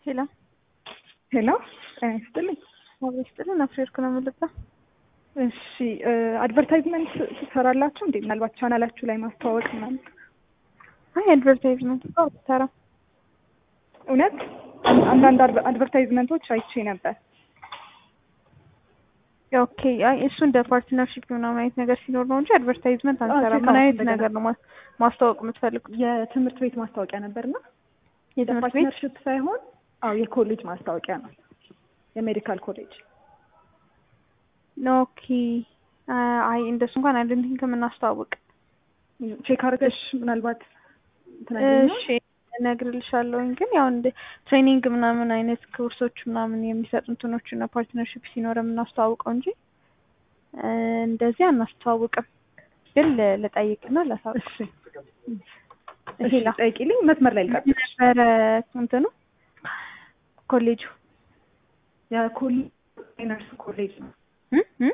ሄሎ ሄሎ ጤና ይስጥልኝ። አብሮ ይስጥልን። አፍሬርኩ ነው የምልበት። እሺ አድቨርታይዝመንት ትሰራላችሁ እንዴ? ምናልባት ቻናላችሁ ላይ ማስተዋወቅ ምናምን። አይ አድቨርታይዝመንት ሰራ እውነት አንዳንድ አድቨርታይዝመንቶች አይቼ ነበር። ኦኬ። አይ እሱ እንደ ፓርትነርሺፕ ምናምን አይነት ነገር ሲኖር ነው እንጂ አድቨርታይዝመንት አንሰራ። ቼክ ምን አይነት እንደገና። ነገር ነው ማ- ማስተዋወቅ የምትፈልጉት? የትምህርት ቤት ማስታወቂያ ነበርና የትምህርት ቤት ፓርትነርሽፕ ሳይሆን አዎ የኮሌጅ ማስታወቂያ ነው። የሜዲካል ኮሌጅ ኦኬ። አይ እንደሱ እንኳን አይደንቲንግ ከምናስተዋውቅ ቼክ አድርገሽ ምናልባት ትነግሪኛለሽ? እሺ እነግርልሻለሁኝ። ግን ያው እንደ ትሬኒንግ ምናምን አይነት ኮርሶች ምናምን የሚሰጡ እንትኖች እና ፓርትነርሺፕ ሲኖር የምናስተዋውቀው እንጂ እ እንደዚህ አናስተዋውቅም። ግን ል- ልጠይቅና ላሳውቅ። እሺ እሺ እሺ ጠይቂልኝ። መስመር ላይ ልቀጥል። ነበረ እንትኑ ኮሌጁ የኮሌጅ ነርስ ኮሌጅ ነው። እ እ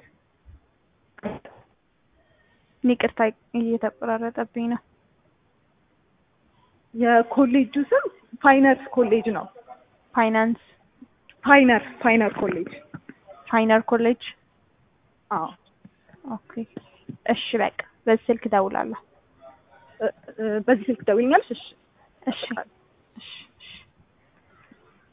ይቅርታ እየተቆራረጠብኝ ነው። የኮሌጁ ስም ፋይነርስ ኮሌጅ ነው። ፋይናንስ ፋይነር ፋይነር ኮሌጅ ፋይነር ኮሌጅ። አዎ ኦኬ እሺ በቃ በዚህ ስልክ እደውላለሁ። እ- እ- በዚህ ስልክ ደውይኛለሽ? እሺ እሺ እሺ